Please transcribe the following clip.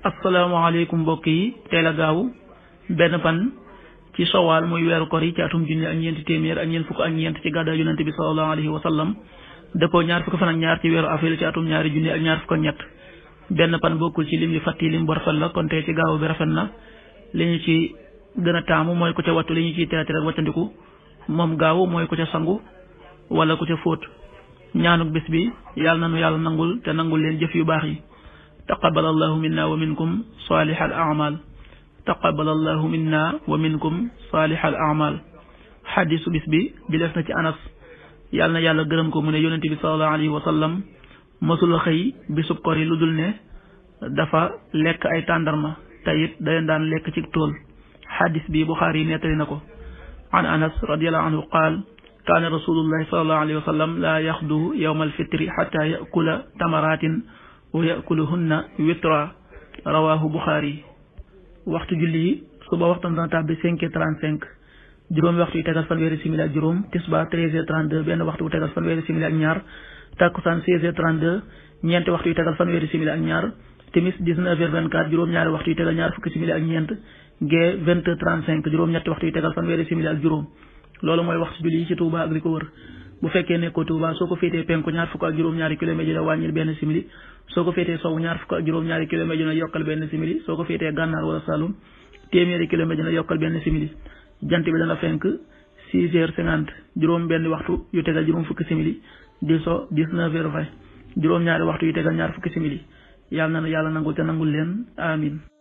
asalaamaaleykum mbokk yi teel a gaaw benn fan ci sowaal muy weeru kor yi ci atum junni ak ñeenti téeméer ak ñeent fukk ak ñeent ci gàddaay yonente bi sallallahu alayhi wa sallam dëppoo ñaar fukk fan ak ñaar ci weeru avril ci atum ñaari junni ak ñaar fukk ak ñett benn fan bokkul ci lim li fàtti lim bu rafet la kon tey ci gaaw bi rafet na li ñu ci gën a taamu mooy ku ca wattu li ñu ciy teeti rek wattandiku moom gaaw mooy ku ca sangu wala ku ca fóot ñaanuk bis bi yàlla na nu yàlla nangul te nangul leen jëf yu baax yi taqabal allahu minna wa minkum salih al amal taqabal allahu minna wa minkum salih al amal xadisu bis bi bi def na ci anas yàlla na yàlla gërëm ko mu ne yonente bi salallahu alayhi wa sallam mësula xëy bisub kor yi lu dul ne dafa lekk ay tàndarma te it day daan lekk ci tool xadis bi buxaari yi nettali na ko an anas radiallahu anhu qaal kaana rasulullahi salallahu alayhi wa sallam laa yaxdu yowma alfitri xata yakula tamaratin wa yakuluhunna witra rawahu buxaari waxtu julli yi suba waxtam dana tàbbi cinq heures trente cinq juróomi waxtu yu tegal fanweeri simili ak juróom tisba treize heures trente deux benn waxtu bu tegal fanweeri simili ak ñaar takkusaan seize heures trente deux ñeenti waxtu yu tegal fanweeri simili ak ñaar timis dix-neuf heures vingt-quatre juróom-ñaari waxtu yu tegal ñaar fukki simili ak ñeent gee vingt heures trente-cinq juróom-ñetti waxtu yu tegal fanweeri simili ak juróom loolu mooy waxtu julli yi ci Touba ak li ko wër bu fekkee nekkoo Touba soo ko féetee penku ñaar fukk ak juróom-ñaari kilomètres dina wàññil benn simili soo ko féetee sowu ñaar fukk ak juróom-ñaari kilomètres dina yokkal benn simili soo ko féetee gànnaar wala Saloum téeméeri kilomètres dina yokkal benn simili jant bi dana fenk six heures cinquante juróom benn waxtu yu tegal juróom fukki simili di so dix-neuf heures vingt juróom-ñaari waxtu yu tegal ñaar fukki simili yàlla na yàlla nangul te nangul leen amin